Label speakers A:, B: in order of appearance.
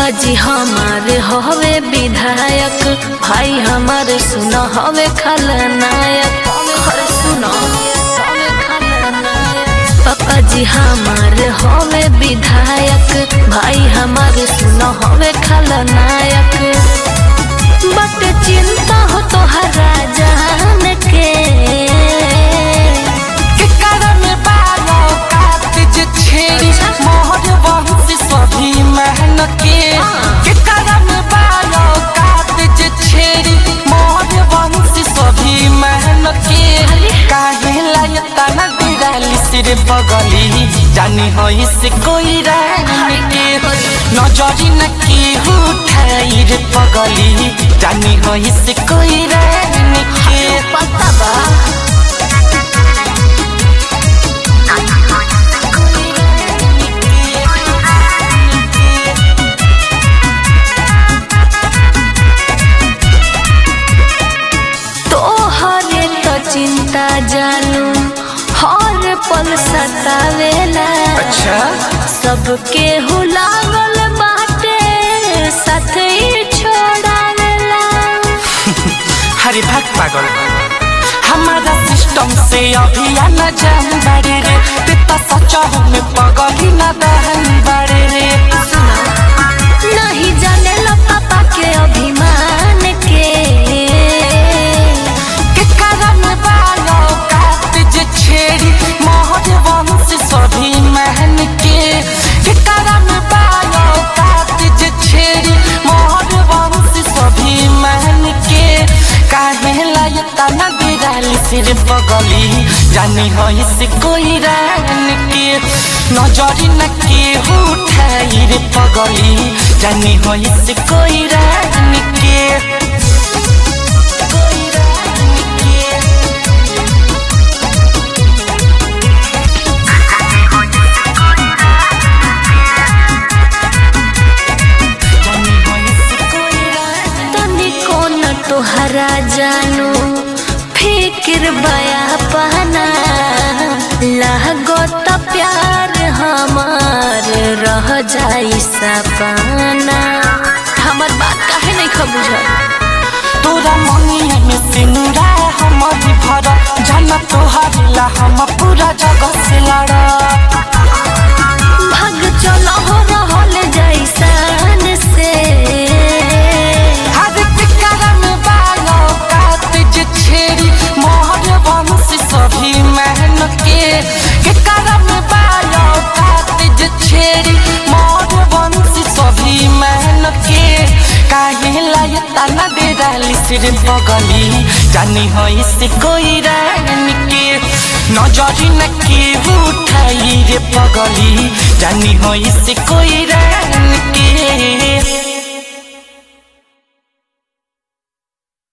A: पापा जी हमारे हवे विधायक भाई हमारे सुन हवे खलनायक हर सुनो हवे खलनायक पापा जी हमारे हवे विधायक भाई हमारे सुन हवे खलनायक बट चिंता हो तो हरा जान के
B: कारण बालो कातिज छेड़ी मोहर वंश सभी महन के के कारण बालो कातिज छेड़ी मोहर वंश सभी महन के काहे लायता न दिराली सिर बगली जानी हो इस कोई रानी के नजरी न की उठाई रे पगली जानी हो इस कोई रानी के
A: पता बा तोहरे तो चिंता जानू हर पल सतावेला
B: अच्छा
A: सबके हुलावल बाटे साथ ही छोड़ावेला
B: हरी भाग पागल हमारा सिस्टम से अभी न जान बारे रे पिता सचा में पगल ही न दहन बारे रे
A: नहीं जाने लो पापा के अभिमान के
B: के कारण बालो कातिज छेड़ी मोहर वंश सभी महन के के कारण बालो कातिज छेड़ी मोहर वंश सभी महन के काहे लायता न गिराली सिर बगली जानी हो इस कोई रान के नजरी न के उठाई रे पगली जानी हो इस कोई रान के कोई रान के जानी हो इस कोई रान
A: तनिको न तोहरा जानू फिक्र बया पहना लागो तो प्यार हमार रह जाई सपना हमर बात काहे नहीं खबुझल
B: तोरा मनिया में सिनुरा हमर भर जन तोहर ला हम पूरा जगह से लड़ा
A: भाग चलो हो रहल जैसान से
B: हर कारण बालो कातिज छेड़ी मोहर वंश सभी महन के के कारण बालो कातिज छेड़ी मोहर वंश सभी महन के काहे लायता न डेराली सिर बगली जानी हो इस कोई रानी के नजरी न के उठाई रे पगली जानी हो इस कोई रानी के